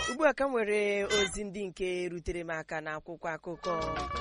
ugbu a ka m nwere ozi ndị nke rutere m aka n'akwụkwọ akụkọ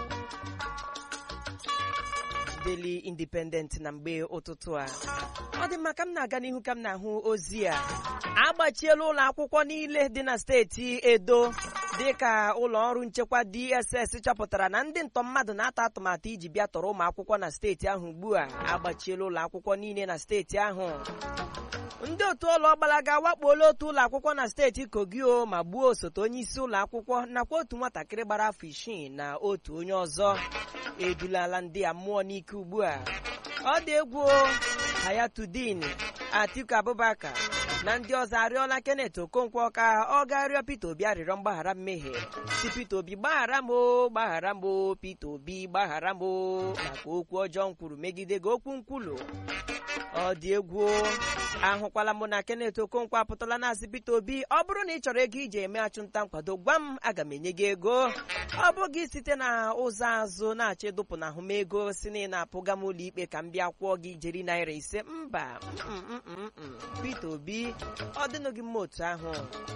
Daily Independent na mgbe ụtụtụ a ọ dị mma ka m na-aga n'ihu ka m na-ahụ ozi a agbachiela ụlọ akwụkwọ niile dị na steeti Edo dịka ụlọ ọrụ nchekwa DSS chọpụtara na ndị ntọ mmadụ na-atọ atụmatụ iji bịa tọrọ ụmụ akwụkwọ na steeti ahụ ugbu a agbachiela ụlọ akwụkwọ niile na steeti ahụ ndị otu ụlọ ọgbalaga wakpuola otu ụlọ akwụkwọ na steeti Kogio ma gbuo osote onye isi ụlọ akwụkwọ nakwa otu nwatakịrị gbara afọ isii na otu onye ọzọ edulala ndị a mmụọ n'ike ugbu a ọ dị egwu Hayatudin Atiku Abubakar na ndị ọzọ arịọla Kenneth Okonkwo ka ọ gaa rịọ Peter Obi arịrịọ mgbaghara mmehie si Peter Obi gbaghara m o gbaghara m o Peter Obi gbaghara m o maka okwu ọjọọ m kwuru megide gị okwu nkwulu ọ dị egwu ahụkwala m na Kenneth Okonkwo apụtala na-asị Peter Obi ọ bụrụ na ị chọrọ ego iji eme achụmnta nkwado gwa m aga m enye gị ego ọ bụghị site na ụzọ azụ na-achọ ịdụpụ na ahụmego si na ị na-apụga m ụlọ ikpe ka m bịa kwụọ gị ijeri naira ise mba mm, mm, mm, mm. Peter Obi ọ dịnụ gị mma otu ahụ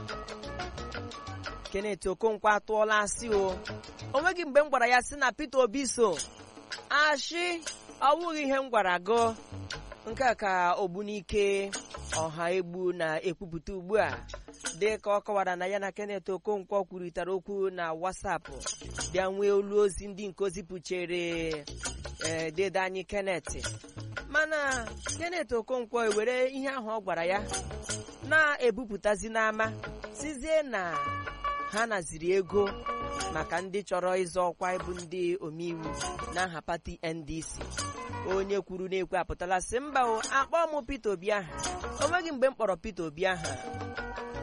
Kenneth Okonkwo atụọla asị o o nweghị mgbe m gwara ya sị na Peter Obi so ashị ọ bụghị ihe m gwara gụ nke a ka ogbunike ọha egbu na-ekwupụta ugbu a dị ka ọ kọwara na ya na Kenneth Okonkwo kwurịtara okwu na WhatsApp bịa nwee olu ozi ndị nke ozipụchere ee dede anyị Kenneth mana Kenneth Okonkwo ewere ihe ahụ ọ gwara ya na-ebupụtazi n'ama sizie na ha naziri ego maka ndị chọrọ ịzọ ọkwa ịbụ ndị omeiwu n'aha pati NDC onye kwuru na-ekwe apụtala sị mba o akpọ m Peter Obi aha o nweghị mgbe m kpọrọ Peter Obi aha